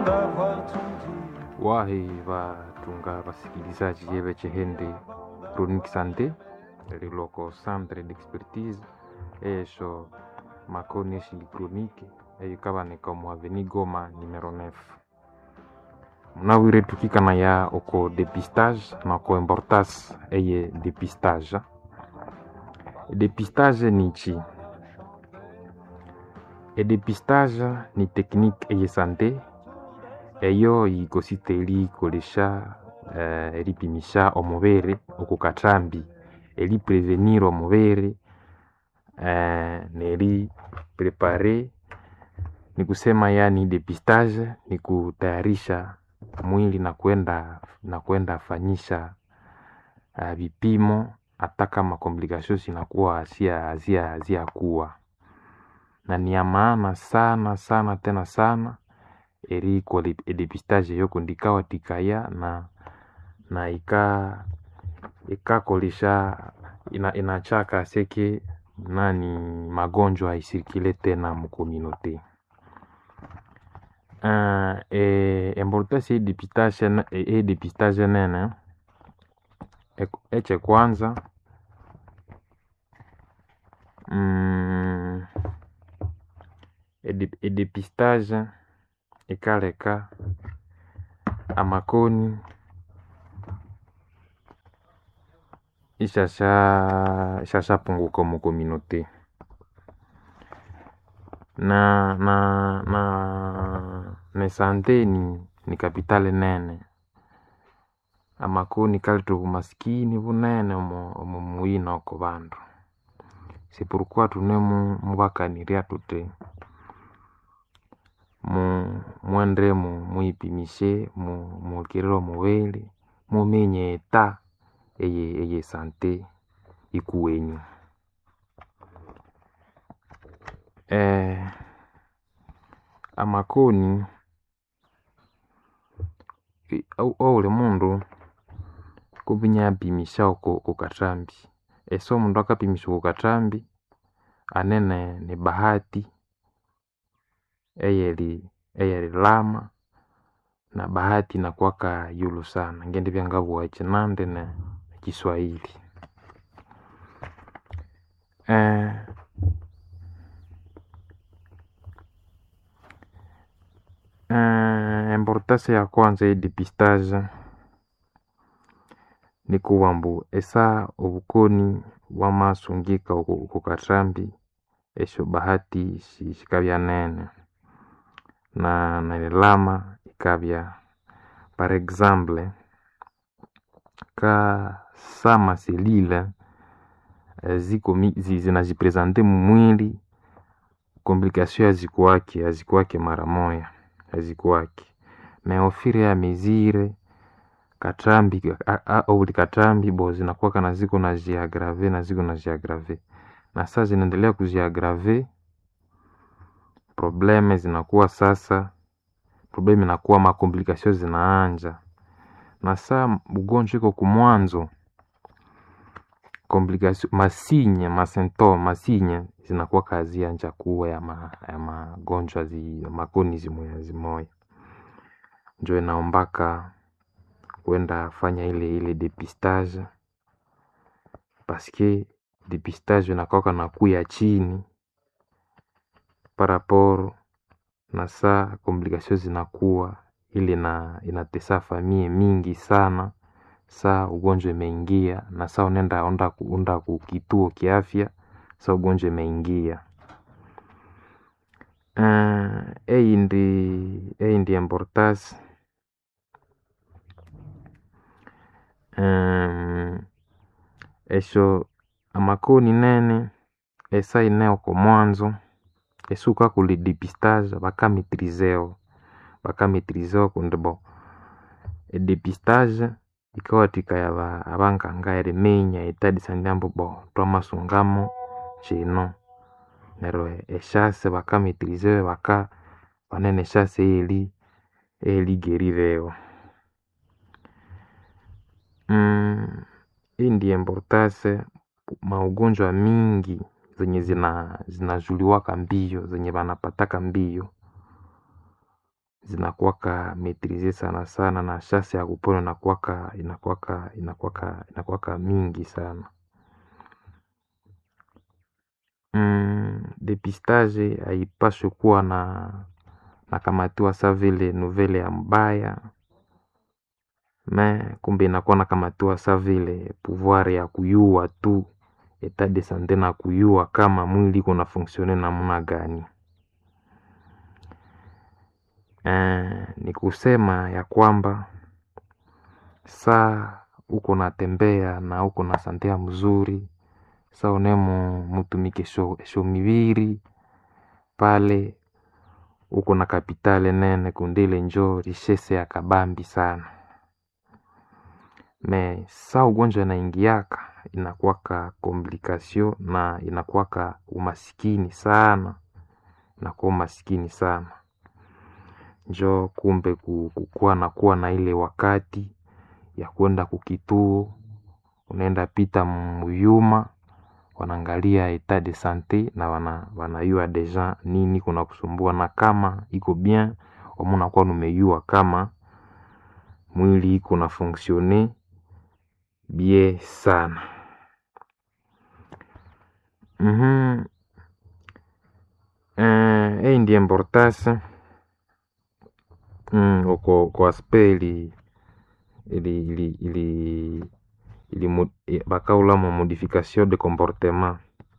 wahi vatunga vasikilizaji yeve chihende chronique santé liloko centre d'expertise esho makoni eshili chronique eyo kavanika omu aveni goma numero 9 munawire tukikana ya oko dépistage na oko importance eye dépistage dépistage ni chi edépistage ni technique eye santé eyo yikosite elikolesha uh, elipimisha omubere oku kathambi eliprevenir omubere uh, neli prepare ni kusema yani depistage ni kutayarisha mwili na kwenda na kwenda fanyisha uh, vipimo hata kama complications zinakuwa hazia hazia hazia kuwa na ni ya maana sana sana tena sana eri kwa edepistage yoko ndikawa tikaya na na ika ikakolisha ina, inachaka seke nani magonjwa isirikile tena mukominote uh, e, importance ya depistage e, depistage nene e, eche kwanza mm, edepistage ikaleka amakoni ishasha ishashapunguka mu communauté na na na ne sante ni, ni kapitale nene amakoni kaleta obumasikini bunene omu omu muyina oko bandu c'est pourquoi tunemu mubakaniria tuti mu mwendre mu muipimishe mu mukirire omubiri mumenye eta eye eye sante ikuwenyu eh, amakoni ouli mundu kuvinya apimisha oko okukathambi ese omundu akapimisha okukathambi anene ni bahati eyeri eyerilama na bahati nakwaka yulu sana ngende vyangavuwa chinande ne kiswahili eh, eh, importance ya kwanza ya depistage ni kuwa mbu esa obukoni bwamasungika okukathambi esho bahati shikabya nene na nailama ikabya par exemple ka sama selile ziko zinajipresente mumwili komplikasio hazikuwake hazikuwake mara moya hazikuwake me ofire ya mezire katrambi ouli katrambi bo zinakuwaka na ziko na jiagrave na ziko na jiagrave na saa zinaendelea kujiagrave probleme zinakuwa sasa probleme inakuwa makomplikasio zinaanja na saa ugonjwa iko kumwanzo komplikasio masinye masentome masinye zinakuwa kazi anja kuwa ya, ma, ya magonjwa zi, makoni zimoya zimoya njo inaombaka kwenda fanya ile ile depistage paske depistage inakwaka na kuya chini paraporo na saa komplikasio zinakuwa ile na inatesa famie mingi sana saa ugonjwa imeingia na saa unaenda onda unda kukituo kiafya saa ugonjwa imeingia uh, ei ndi ei ndi importance um, esho amakoni nene esa ineo ko mwanzo esuka kuli depistage bakametrizeo bakametrizeo kundi bo edepistage ikawathikaya abanganga eriminya etadisanya ambu bo twamasungamo kino neryo eshase bakametrizeo baka banene eshase eyeri eyerigerireo mm, hii ndi importance maugonjwa mingi zenye zina zinajuliwaka mbio zenye banapataka mbio zinakuwaka metrize sana sana na shase ya kupona inakuwaka inakuwaka inakuwaka inakuwaka mingi sana mm, depistage haipaswi kuwa na nakamatiwa sa vile nuvele ya mbaya me kumbe inakuwa nakamatiwa sa vile pouvoir ya kuyua tu etat de sante na kuyua kama mwili iko na fonksione namna gani eh, ni kusema ya kwamba saa uko natembea na uko na sante ya mzuri sa unemo mutumike esho, esho mibiri pale uko na kapitale nene kundile njo richese ya kabambi sana me sa ugonjwa inaingiaka inakuwaka komplikasio na inakuwaka umasikini sana inakuwa umasikini sana njo kumbe kukuwa na kuwa na ile wakati ya kwenda kukituo unaenda pita muyuma wanaangalia etat de sante na wana, wanayua deja nini kuna kusumbua na kama iko bien wamunakuwa numeyua kama mwili iko na fonksione bie sana mm-hmm. eh, hii ndi importance mm, uko kwa aspe ili ili ili ili, ili mo, bakaula mo modification de comportement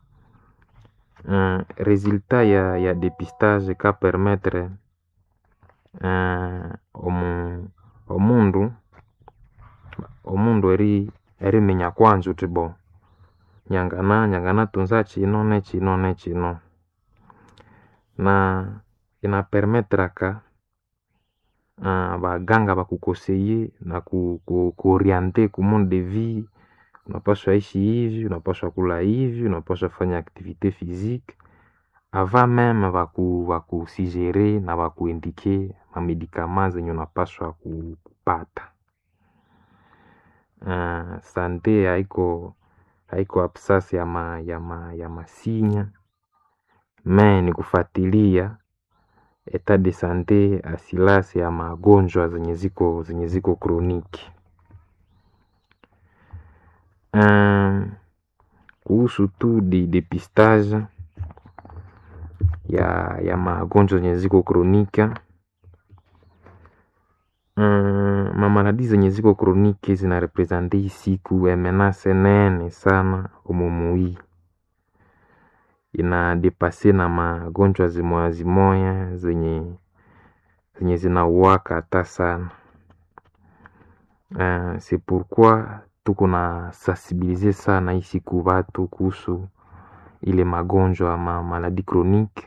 uh, resultat ya, ya dépistage ka permettre uh, omu, omundu omundu eri erimenya kwanza uti bo nyangana nyangana tunza chino ne chino ne chino na inapermetraka uh, baganga bakukoseye na ku, ku, kuoriente ku monde de vie unapaswa ishi hivi unapaswa kula hivi unapaswa fanya activité physique avant meme baku bakusigere na bakuindike mamedikama zenye unapaswa kupata uh, sante haiko haiko absence ya ma, ya ma, ya masinya me ni kufatilia etat de sante asilasi ya magonjwa zenye ziko zenye ziko kroniki um, kuhusu tu di depistage ya ya magonjwa zenye ziko kronika um, mamaladi zenye ziko kroniki zinarepresente hii siku menace nene sana umumui inadepase na magonjwa zimoya zimoya zenye zenye zinauwaka hata sana uh, c'est pourquoi tuko na sensibilize sana hii siku watu kuhusu ile magonjwa ma maladi chronique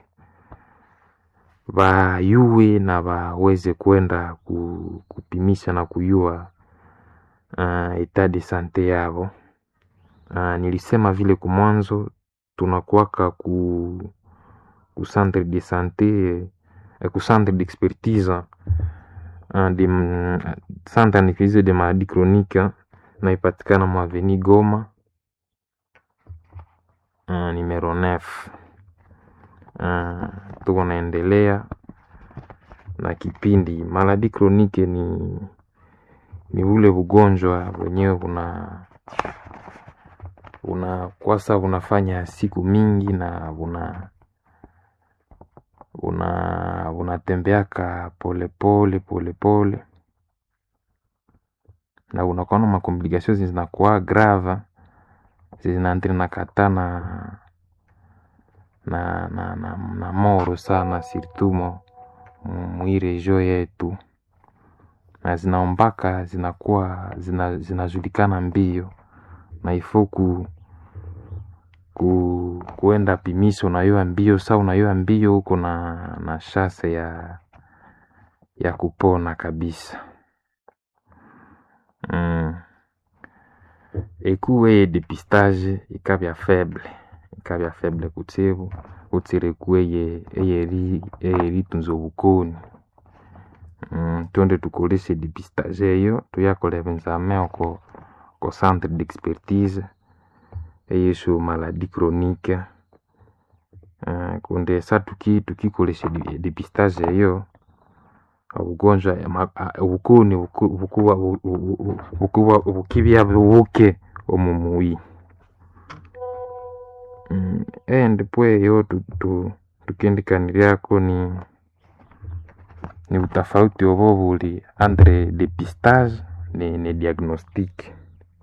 wayue na waweze kwenda ku, kupimisha na kuyua uh, etat de sante yavo uh, nilisema vile kumwanzo tunakuwaka ku, ku centre de sante eh, ku centre d'expertise uh, de centre analyse de maladie chronique naipatikana mwaveni Goma uh, numero 9 uh, tuko naendelea na kipindi maladi kronike ni ni ule ugonjwa wenyewe una unakwasa unafanya siku mingi na una una unatembeaka polepole polepole na unakuwa na makomplikation zinakuwa grave zinaandri na kata na na, na, na, na moro sana surtout mo mwii regio yetu na zinaombaka zinakuwa zina, zinajulikana mbio na ifo ku, ku kuenda pimisho unayoa mbio sa unayoa mbio huko na, na shase ya ya kupona kabisa mm. ekuwe depistage ikabya faible ikabya faible kutsibu kutsire kueye eyeri eyeritunza obukoni mm. twende tukoleshe depistage eyo tuyakola ebenzame oko ko centre d'expertise eyesu maladie chronique uh, kunde sa tuki tukikolesha depistage eyo obugonjwa ama- a- obukoni buku- bukuba bu- bu- bu- bukuba bukibya bubuke omu muyi Mm, endi pweyo tu- tu- tukendikaniriako ni ni butafauti obo buli entre depistage ne, ne diagnostic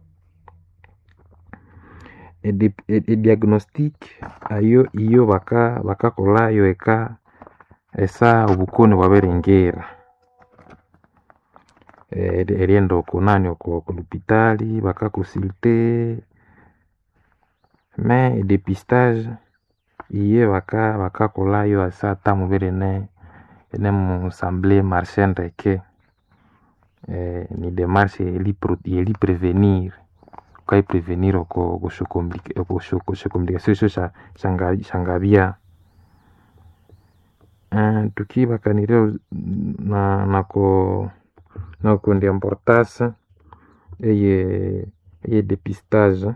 Edip- e- ediagnostic ayo iyo baka bakakolayo eka esa obukoni bwabiringira Eh, eri- erienda okunani oku okulupitali bakakusilte me edepistage iye baka bakakolayo asa ata mubiri ene ene musamble marche ndeke eh, ni demarche eli pro- eli prevenir ukaiprevenir oko okushokomplikasion esyo sha- shanga- shangabya Eh, tukibakanirya na nako nakundi importance eye eye depistage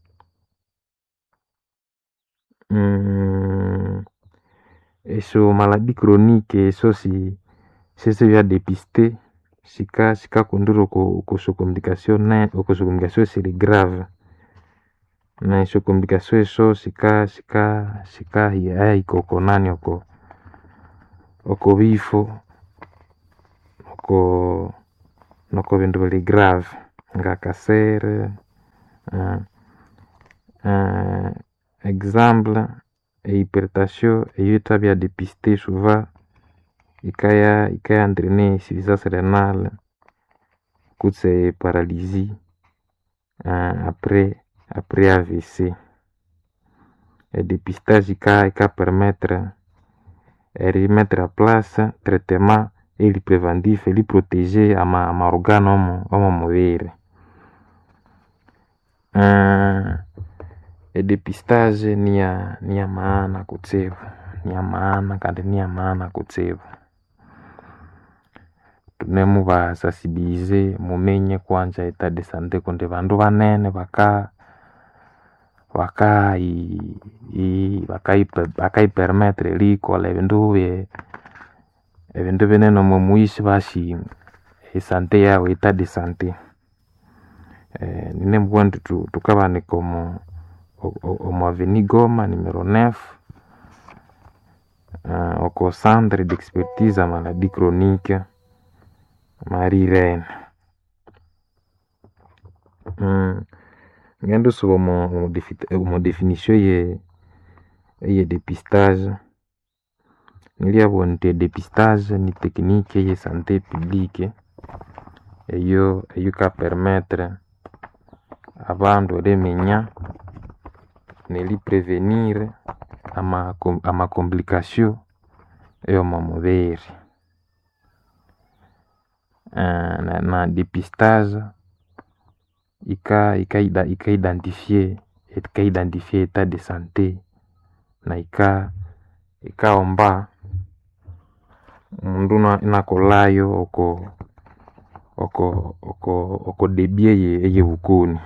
mm, esyo maladi chronique esyo si sisibya depiste sika sikakundira oku okusyo complication ne okusyo complication esiri grave na esyo complication esyo sika sika sikahika oko nani oko oko bifo oko noko bindu bili grave nga kasere uh, uh, exemple ehypertension eyo ithabya depiste souvent ikaya ikaya entraîner insuffisance rénale kutse paralysie uh, après après AVC edepistage ika ika permettre erimettre a place traitement eli preventif eli protéger ama amaorgane omu omu mubiri uh, edepistage niya niya maana kutsibu niya maana kandi niya maana kutsibu tunemubasasibilize mumenye kwanja etat de sante kundi bandu banene baka baka i- i- bakaipe- bakaipermettre erikola ebindu bye ebindu binene omu muyi basi esante yawu etat de sante eh, ninemubugha indi tu- tukabanika omu o- o- omu avenue Goma numero 9 uh, oko centre d'expertise a maladie chronique Marie Reine mm. ngenda osuba omu omu defi- omu definition eye eye depistage nilyabuwa nti edepistage ni technique eye santé publique eyo eyo ikapermettre abandu eriminya neriprevenir ama ama complication ey'omu mubiri uh, na, na depistage ika ika ika identifier ika identifier etat de santé na ika ikaomba omundu ina- inakolayo oko oko oko oko debut eye eyebukoni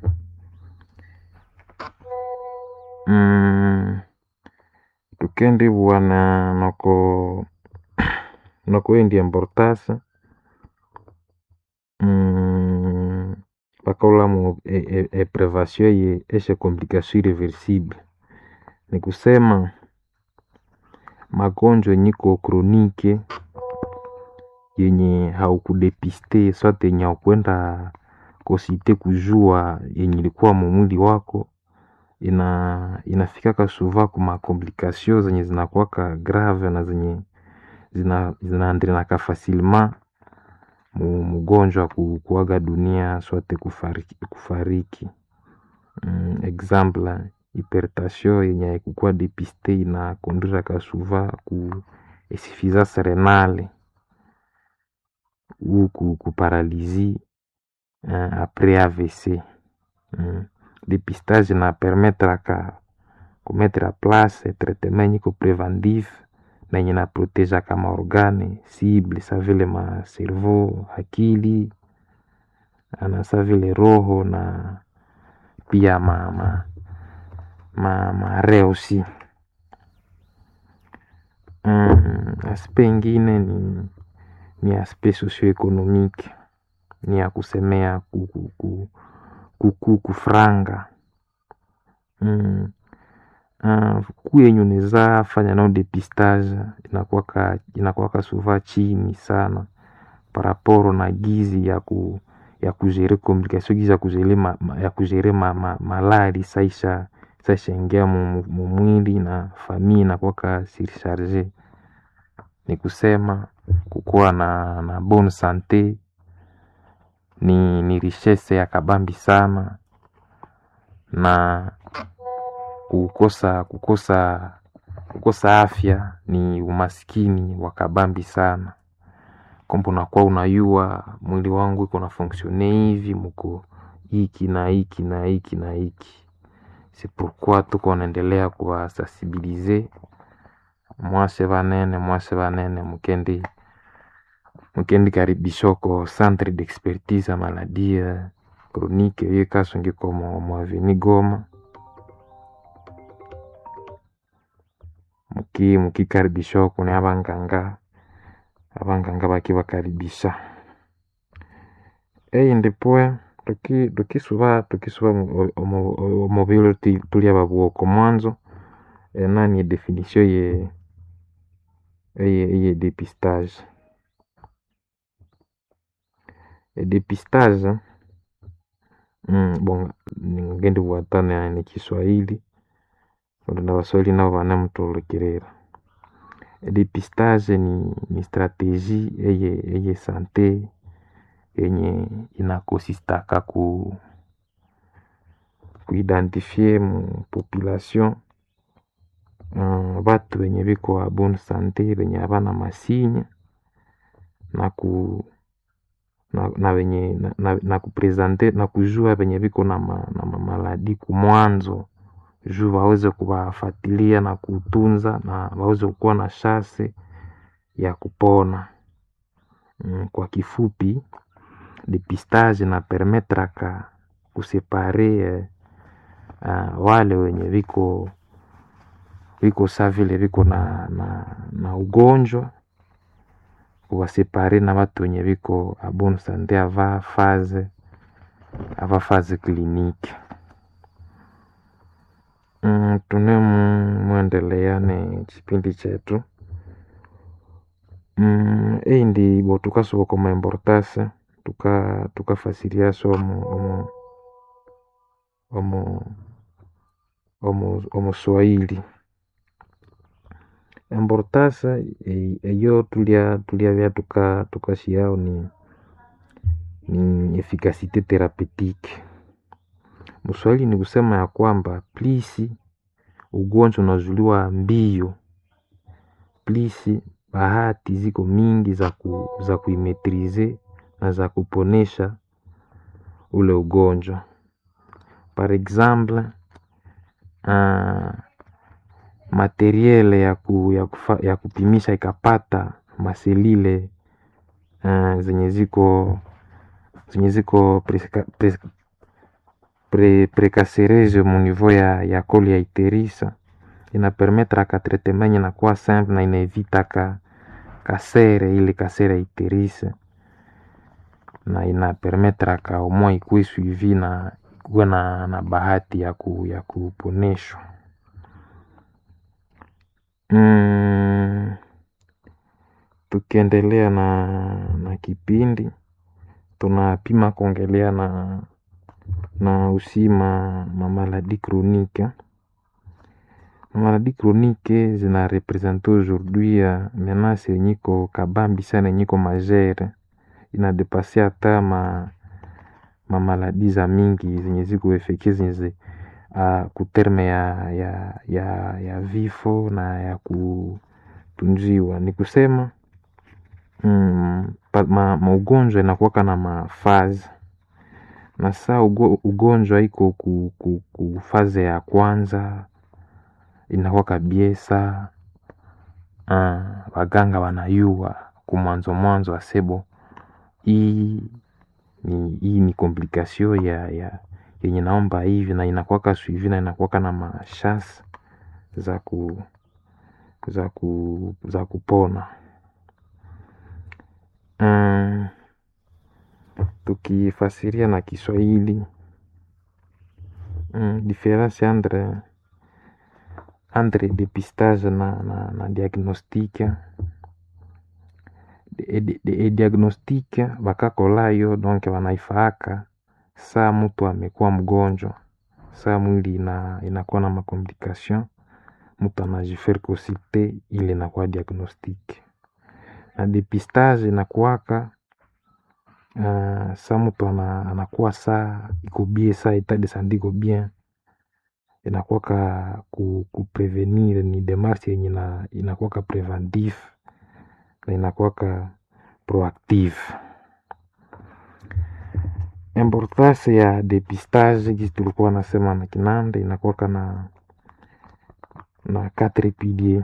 mm, tukendibugha na noko noko indi importance mm, bakaghulhamu e, e, e prevation eye esye complication irreversible ni kusema magonjwa yenye iko chronique yenye haukudepiste swate yenye haukwenda kosite kujua yenye ilikuwa mu mwili wako ina inafikaka souvent kuma complication zenye zinakuwaka grave na zenye zina zinaendelanaka facilement mu mgonjwa ku- kuaga dunia swate kufariki, kufariki. Mm, exemple hypertension yenye haikukuwa depiste inakondriraka souvent ku insuffisance renale ou ku, ku paralysie uh, après AVC mm. depistage na permettraka kumettre a place traitement yenye iko preventif na yenye na protegeaka maorgane cible sa vile ma cerveau akili na sa vile roho na pia ma ma ma mare aussi mm, aspect ingine ni ni aspect socio-economique ni ya kusemea ku, ku, ku, ku, kufranga mm. Uh, ku yenye unaweza fanya nao depistage inakuwaka inakuwaka suva chini sana paraporo na gizi ya ku ya kugere communication gizi ya kugere ma, ma, ya kugere ma, ma, malari saisha saisha ingia mu mwili na famille inakuwaka surcharge ni kusema kukuwa na, na bonne sante ni, ni richesse ya kabambi sana na kukosa kukosa kukosa afya ni umaskini wa kabambi sana kwamba unakuwa unayua mwili wangu iko na fonksione hivi muko hiki na hiki na hiki na hiki c'est pourquoi tuko naendelea kuwasensibilize mwase banene mwase banene mukendi mukendi karibishoko centre d'expertise ya maladie chronique ye kasungiko mu aveni Goma muki mukikaribisha kuni abanganga abanganga bakibakaribisha eyindi pwe tuki tukisuba tukisuba omubiro tuli ababwoko mwanzo enani edefinition ye eye eye depistage edepistage mm, bon ngendi bwatana ni Kiswahili na Waswahili nabo banemutulukirira depistage ni, ni strategie eye eye sante yenye inakosistaka ku kuidentifie mu population uh, batu benye biko a bonne sante benye abana masinya na ku na, na benye na, na, na kupresente na kujua benye biko na, ma, na mamaladi kumwanzo juu waweze kuwafatilia na kutunza na waweze kuwa na shase ya kupona. Mm, kwa kifupi depistage na permetraka kusepare eh, uh, wale wenye viko viko sa vile viko na, na, na ugonjwa kuwasepare na watu wenye viko a bonne sante ava faze ava faze kliniki Mm, tune mwendelea ni chipindi chetu mm, eyi ndi bo tukasuboka omu importance tuka tukafasiriaso omu omu omu omu omu swahili importance eyo tulia tuliabya tuka tukashiao ni ni efikasite therapeutique Mswahili ni kusema ya kwamba plisi ugonjwa unazuliwa mbio, plisi bahati ziko mingi za, ku, za kuimetrize na za kuponesha ule ugonjwa. Par exemple uh, materiele ya, ku, ya, kufa, ya kupimisha ikapata maselile uh, zenye ziko zenye ziko preska, preska, pre, precacereuse mu niveau ya, ya koli ya iterisa inapermetraka traitement yenye inakuwa simple na inaevitaka kasere ile kasere ya iterisa na inapermetraka umwa ikuwe suivi na ikuwe na, na bahati ya, ku, ya kuponeshwa mm, tukiendelea na, na kipindi tunapima kuongelea na na aussi ma, ma maladie chronique ma maladie chronique zina represente aujourd'hui uh, menace yenye iko kabambi sana yenye iko majere inadepase hata ma, ma maladie za mingi zenye ziko efeke zenye uh, kuterme ya, ya, ya, ya vifo na ya kutunziwa ni kusema mm, pa, ma, maugonjwa inakuwaka na mafazi na saa ugonjwa iko ku, ku, ku faze ya kwanza inakuwa kabiesa uh, waganga wanayua kumwanzo mwanzo asebo hii ni, hii ni komplikasio ya, ya yenye naomba hivi na inakuwaka suivi na inakuwaka na mashasi za ku, za ku, za kupona mm, tukifasiria na Kiswahili mm, difference entre entre depistage na, na, na diagnostique e, e, e diagnostique bakakolayo donc wanaifaaka saa mtu amekuwa mgonjwa saa mwili ina, inakuwa na makomplication mtu anajifaire consulter ile inakuwa diagnostique na depistage inakuwaka uh, saa mtu ana, anakuwa saa iko bien saa etat de santé iko bien inakuwaka ku, ku prevenir ni demarche yenye ina- inakuwaka preventif na inakuwaka proactive importance ya depistage gisi tulikuwa nasema na kinande inakuwaka na na quatre pilier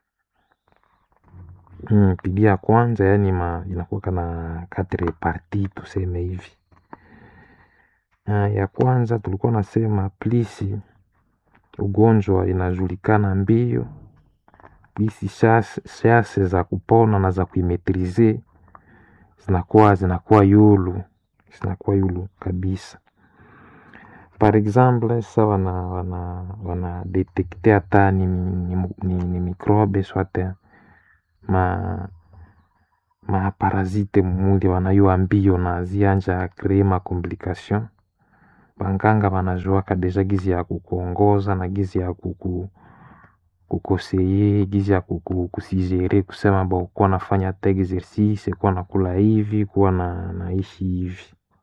mm, pilier ya kwanza yani ma, inakuwaka na quatre parti tuseme hivi uh, ya kwanza tulikuwa nasema plisi ugonjwa inajulikana mbio plisi shase za kupona na za kuimetrize zinakuwa zinakuwa yulu zinakuwa yulu kabisa par exemple sa wana wana wana detekte hata ni, ni, ni, ni microbe swate ma maparasite mumuli wanayua mbio na zianja kree ma complication banganga banajuaka deja gizi ya kukuongoza na gizi ya kuku kukoseye gizi ya kuku, kusijere kusema bo kuwa nafanya ta exercice kuwa nakula hivi kuwa na naishi hivi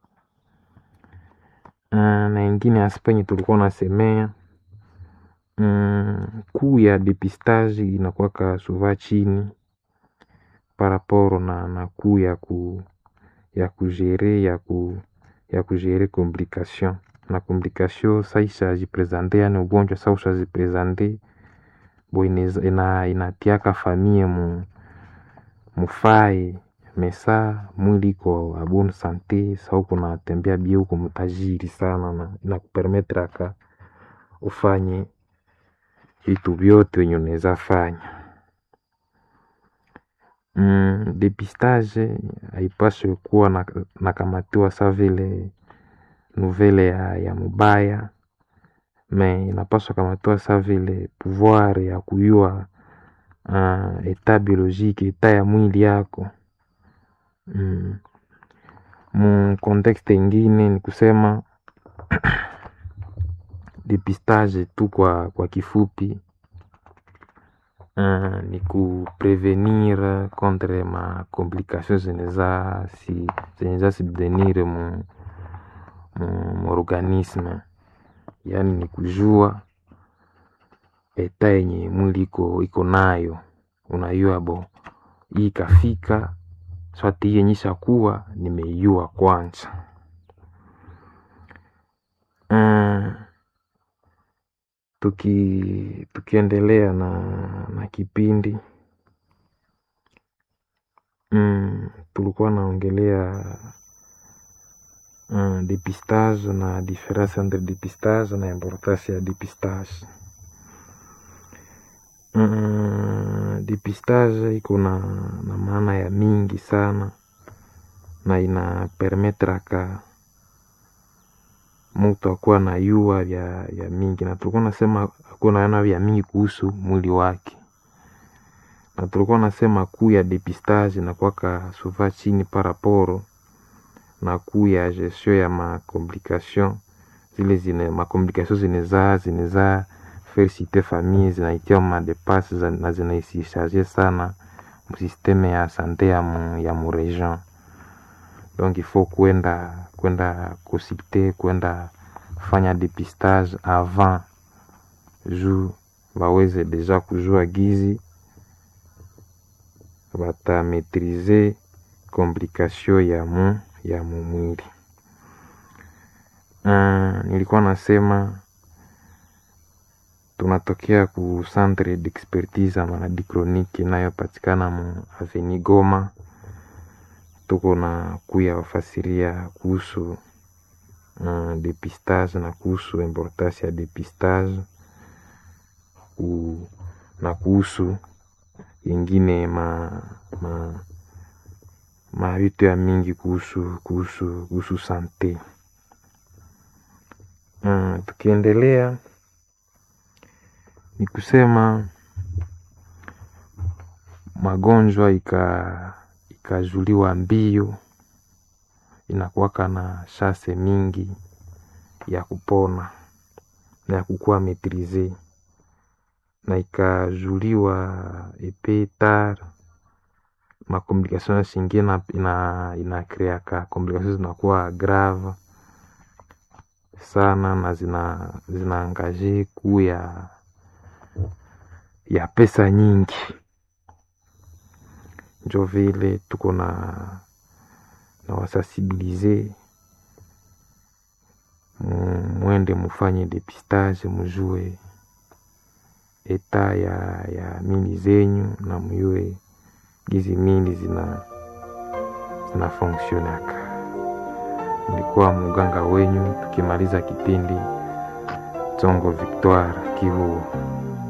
uh, na ingine aspect yenye tulikuwa nasemea mm, kuu ya depistage inakuwaka suva chini paraporo na, na kuu ya ku ya kugere ya ku ya kugere complication na complication sa ishajipresente yani ugonjwa sa ushajipresente bo ineza- ina, inatiaka famie mu mufae mesa mwili iko a bonne sante sa uko natembea bie uko mtajiri sana na inakupermetre aka ufanye vitu vyote wenye unaweza fanya mm, depistage haipaswi kuwa na- nakamatiwa sa vile nouvelle ya, ya mubaya me inapaswa kamatiwa sa vile pouvoir ya kuyua uh, eta biologique eta ya mwili yako mm. mu contexte ingine ni kusema depistage tu kwa, kwa kifupi uh, ni kuprevenir contre ma complication zeneza si, zeneza subvenir mu, mu, mu organisme yaani ni kujua eta yenye mwili iko iko nayo unayua bo hii ikafika swati hii yenye ishakuwa nimeiua kwanza uh, tuki tukiendelea na, na kipindi mm, tulikuwa naongelea uh, depistage na difference entre depistage na importance ya depistage mm, depistage iko na, na maana ya mingi sana na ina permetraka mtu akuwa na yua vya, vya mingi na tulikuwa nasema akuwa naona vya mingi kuhusu mwili wake na tulikuwa nasema kuu ya depistage inakuwaka suva chini paraporo na kuu ya gestion ya macomplication zile zine macomplication zinezaa zinezaa felicite famille zinaitia madepase za- na zinaisisharge sana msisteme ya sante ya mu, ya mu region donc il faut kwenda kwenda consulter kwenda fanya depistage avant juu baweze deja kujua gizi batametrize complication ya mu ya mu mwili uh, nilikuwa nasema tunatokea ku centre d'expertise ya maladie chronique inayopatikana mu aveni Goma. Tuko na kuya wafasiria kuhusu uh, depistage na kuhusu importance ya depistage ku, na kuhusu ingine ma, ma mavitu ya mingi kuhusu kuhusu kuhusu sante. Mm, tukiendelea ni kusema magonjwa ika ikazuliwa mbio inakuwaka na shase mingi ya kupona na ya kukuwa metrize na ikazuliwa epe tar makomplikation zingine ina inakreaka komplikation zinakuwa grave sana na zina zinaangaje kuu ya ya pesa nyingi njo vile tuko na na wasensibilize mwende mufanye depistage mujue eta ya ya mili zenyu na muyue gizi mili zina zina fonksionaka. Nilikuwa muganga wenyu, tukimaliza kipindi Tsongo Victoire Kivu.